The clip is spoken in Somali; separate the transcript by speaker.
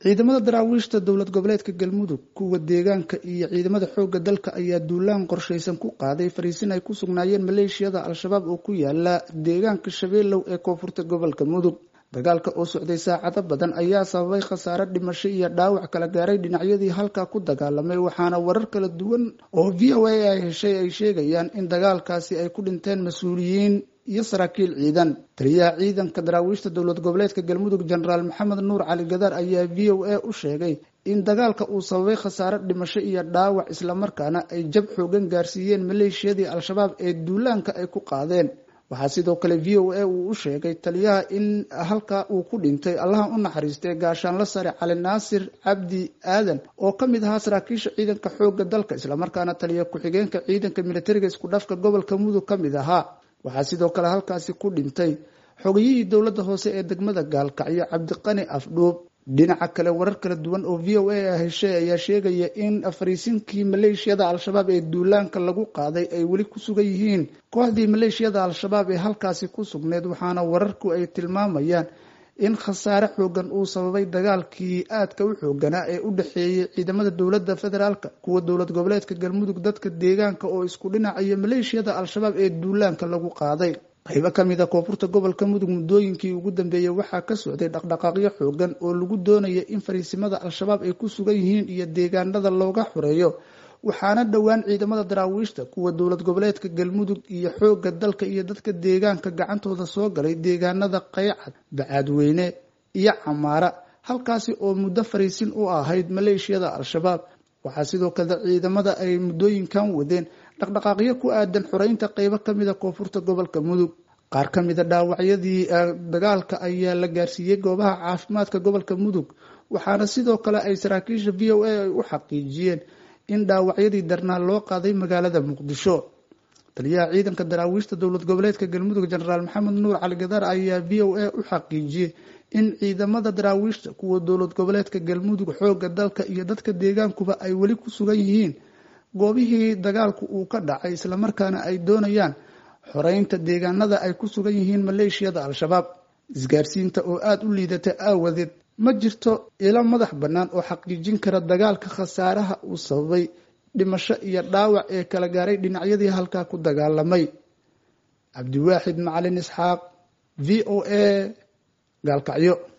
Speaker 1: ciidamada daraawiishta dowlad goboleedka galmudug kuwa deegaanka iyo ciidamada xoogga dalka ayaa duulaan qorshaysan ku qaaday fariisin ay ku sugnaayeen maleeshiyada al-shabaab oo ku yaala deegaanka shabeelow ee koonfurta gobolka mudug dagaalka oo socday saacado badan ayaa sababay khasaare dhimasho iyo dhaawac kala gaaray dhinacyadii halkaa ku dagaalamay waxaana warar kala duwan oo v o a ay heshay ay sheegayaan in dagaalkaasi ay ku dhinteen mas-uuliyiin iyo saraakiil ciidan taliyaha ciidanka daraawiishta dowlad goboleedka galmudug jenaraal maxamed nuur cali gadaar ayaa v o a u sheegay in dagaalka uu sababay khasaare dhimasho iyo dhaawac islamarkaana ay jab xoogan gaarsiiyeen maleeshiyadii al-shabaab ee duulaanka ay ku qaadeen waxaa sidoo kale v o a uu u sheegay taliyaha in halkaa uu ku dhintay allaha u naxariistay gaashaanla sare cali naasir cabdi aadan oo ka mid ahaa saraakiisha ciidanka xoogga dalka islamarkaana taliya ku-xigeenka ciidanka militariga isku dhafka gobolka mudug ka mid ahaa waxaa sidoo kale halkaasi ku dhintay xogayihii dowladda hoose ee degmada gaalkacyo cabdiqani afdhuub dhinaca kale warar kala duwan oo v o a heshay ayaa sheegaya in fariisinkii maleeshiyada al-shabaab ee duulaanka lagu qaaday ay weli ku sugan yihiin kooxdii maleeshiyada al-shabaab ee halkaasi ku sugneyd waxaana wararku ay tilmaamayaan in khasaare xoogan uu sababay dagaalkii aadka u xooganaa ee u dhexeeyay ciidamada dowladda federaalka kuwa dowlad goboleedka galmudug dadka deegaanka oo isku dhinacayo maleeshiyada al-shabaab ee duulaanka lagu qaaday qaybo ka mid a koonfurta gobolka mudug muddooyinkii ugu dambeeyey waxaa ka socday dhaqdhaqaaqyo xoogan oo lagu doonaya in fariisimada al-shabaab ay ku sugan yihiin iyo deegaanada looga xoreeyo waxaana dhowaan ciidamada daraawiishta kuwa dowlad goboleedka galmudug iyo xoogga dalka iyo dadka deegaanka gacantooda soo galay deegaanada qaycad bacaadweyne iyo camaara halkaasi oo muddo fariisin u ahayd maleeshiyada al-shabaab waxaa sidoo kale ciidamada ay muddooyinkan wadeen dhaqdhaqaaqyo ku aadan xoreynta qeybo kamida koonfurta gobolka mudug qaar ka mida dhaawacyadii dagaalka ayaa la gaarsiiyey goobaha caafimaadka gobolka mudug waxaana sidoo kale ay saraakiisha v o a ay u xaqiijiyeen in dhaawacyadii darnaa loo qaaday magaalada muqdisho taliyaha ciidanka daraawiishta dowlad goboleedka galmudug jenaraal maxamed nuur cali gadaar ayaa v o a u xaqiijiyey in ciidamada daraawiishta kuwa dowlad goboleedka galmudug xoogga dalka iyo dadka deegaankuba ay weli ku sugan yihiin goobihii dagaalku uu ka dhacay islamarkaana ay doonayaan xoreynta deegaanada ay ku sugan yihiin maleeshiyada al-shabaab isgaarsiinta oo aada u liidata aawadeed ma jirto ilo madax bannaan oo xaqiijin kara dagaalka khasaaraha uu sababay dhimasho iyo dhaawac ee kala gaaray dhinacyadii halkaa ku dagaalamay cabdiwaaxid macalin isxaaq v o a gaalkacyo